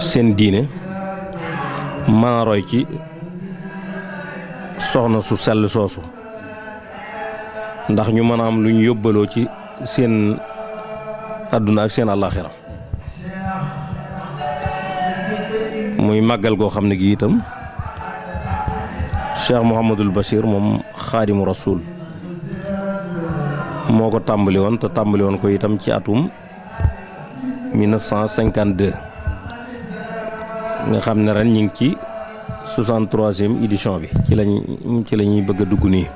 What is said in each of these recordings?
seen diine mën a roy ci soxna su sell soosu ndax ñu mën a am lu ñu yóbbaloo ci seen àdduna ak seen àllaaxira muy màggal goo xam ne gi itam Cheikh Mouhamadul Bachir moom xaadimu rasul moo ko tàmbali woon te tàmbali woon ko itam ci atum 1952 nga xam ne ren ñu ngi ci 63e édition bi ci lañ ci la ñuy bëgg a dugg nii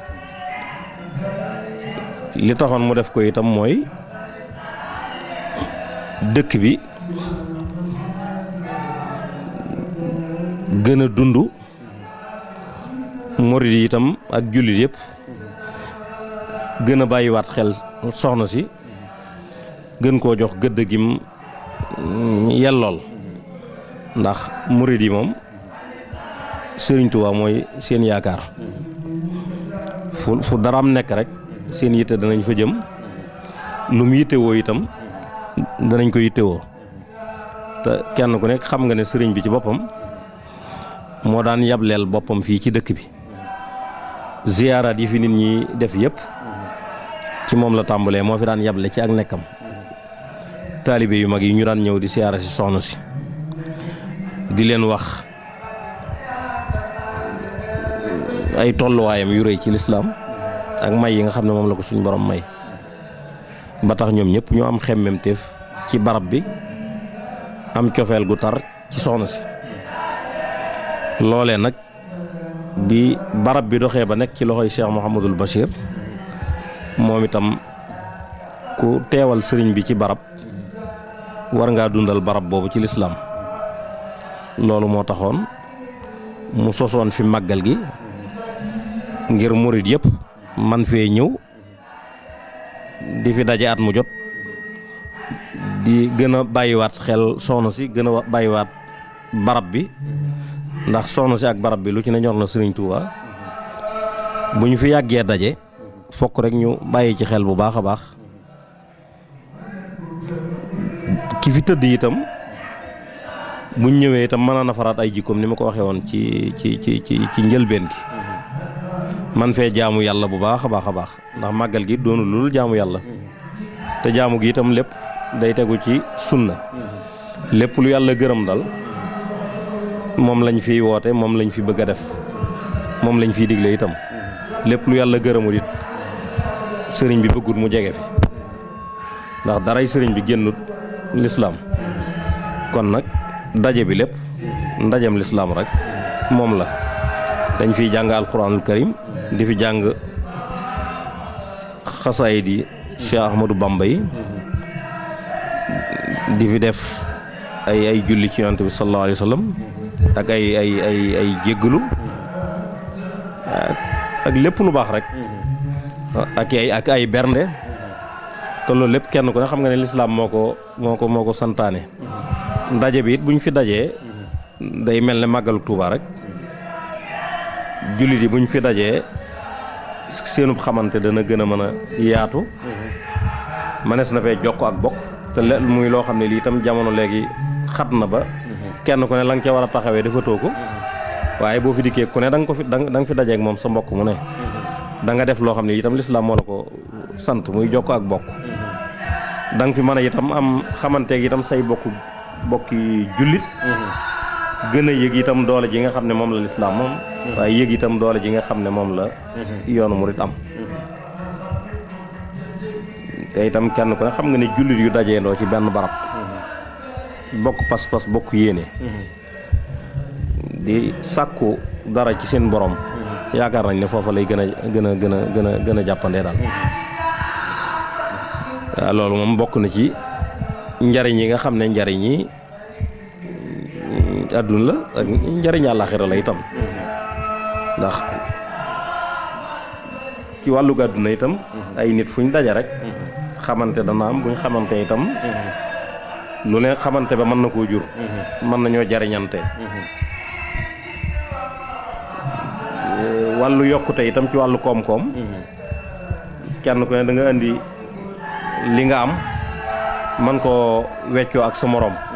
li taxoon mu def ko itam mooy dëkk bi gën a dund murid yi itam ak jullit yëpp gën a bàyyiwaat xel soxna si gën koo jox gëdd gim yellool ndax murid yi moom Sëriñ Tuubaa mooy seen yaakaar fu fu daraam nekk rek seen yitte danañ fa jëm lu mu yittewoo itam danañ ko yittewoo te kenn ku nekk xam nga ne sëriñ bi ci boppam moo daan yableel boppam fii ci dëkk bi ziyaaraat yi fi nit ñi def yëpp ci moom la tàmbalee moo fi daan yable ci ak nekkam taalibe yu mag yi ñu daan ñëw di siyaara si soxna si di leen wax ay tolluwaayam yu rëy ci lislaam ak may yi nga xam ne moom la ko suñ borom may ba tax ñoom ñëpp ñoo am xemmemteef ci barab bi am cofeel gu tar ci soxna si loolee nag bi barab bi doxee ba nekk ci loxoy Cheikh Mouhamadul Bachir moom itam ku teewal sëriñ bi ci barab war ngaa dundal barab boobu ci lislaam loolu moo taxoon mu sosoon fi màggal gi ngir murit yëpp man fee ñëw di fi daje at mu jot di gën a bàyyiwaat xel soxna si gën a bàyyiwaat barab bi ndax soxna si ak barab bi lu ci ne ñor na Sëriñ Tuuba bu ñu fi yàggee daje fokk rek ñu bàyyi ci xel bu baax a baax ki fi tëdd itam buñ ñëwee itam mën a nafaraat ay jikkoom ni ma ko waxee woon ci ci ci ci ci njëlbeen gi man fee jaamu yàlla bu baax a baax a baax ndax màggal gi doonu lul jaamu yàlla te jaamu gi itam lépp day tegu ci sunna lépp lu yàlla gërëm dal moom lañ fiy woote moom lañ fi bëgg a def moom lañ fiy digle itam lépp lu yàlla gërëmul it sëriñ bi bëggut mu jege fi ndax daray sëriñ bi génnut lislaam kon nag daje bi lépp ndajam lislaam rek moom la dañ fiy jàng alquranul karim di fi jàng xasaayid yi Cheikh Ahmadou Bamba yi di fi def ay ay julli ci yonent bi sallallahu alayhi wa sallam ak ay ay ay ay jéggalu ak lépp lu baax rek ak ay ak ay bernde te loolu lépp kenn ku ne xam nga ne lislaam moo ko moo ko moo ko santaane ndaje bi it bu ñu fi dajee day mel ne màggalu Tuuba rek jullit yi bu ñu fi dajee seenub xamante dana gën a mën a yaatu mënees na fee jokk ak bokk te le muy loo xam ne lii itam jamono léegi xat na ba kenn ku ne la nga ca war a taxawee defatoo ko waaye boo fi dikkee ku ne da nga ko fi da nga fi dajeek moom sa mbokk mu ne da nga def loo xam ne itam lislaam moo la ko sant muy jokk ak bokk da nga fi mën a itam am xamanteeg itam say bokk bokki jullit gën a yëg itam doole ji nga xam ne moom la lislaam moom waaye yëg itam doole ji nga xam ne moom la yoonu murit am te itam kenn ku ne xam nga ne jullit yu dajeendoo ci benn barab bokk pas-pas bokk yéene di sàkku dara ci seen borom yaakaar nañ ne foofa lay gën a gën a gën a gën a gën a jàppandee daal waaw loolu moom bokk na ci njariñ yi nga xam ne njariñ yi àdduna la ak njariñ àllaaxira la itam ndax ci wàllu àdduna itam ay nit fuñ daje rek xamante dana am buñ xamante itam lu ne xamante ba mën na koo jur mën nañoo jariñante wàllu yokkute itam ci wàllu koom-koom kenn ku ne da nga indi li nga am man koo weccoo ak sa morom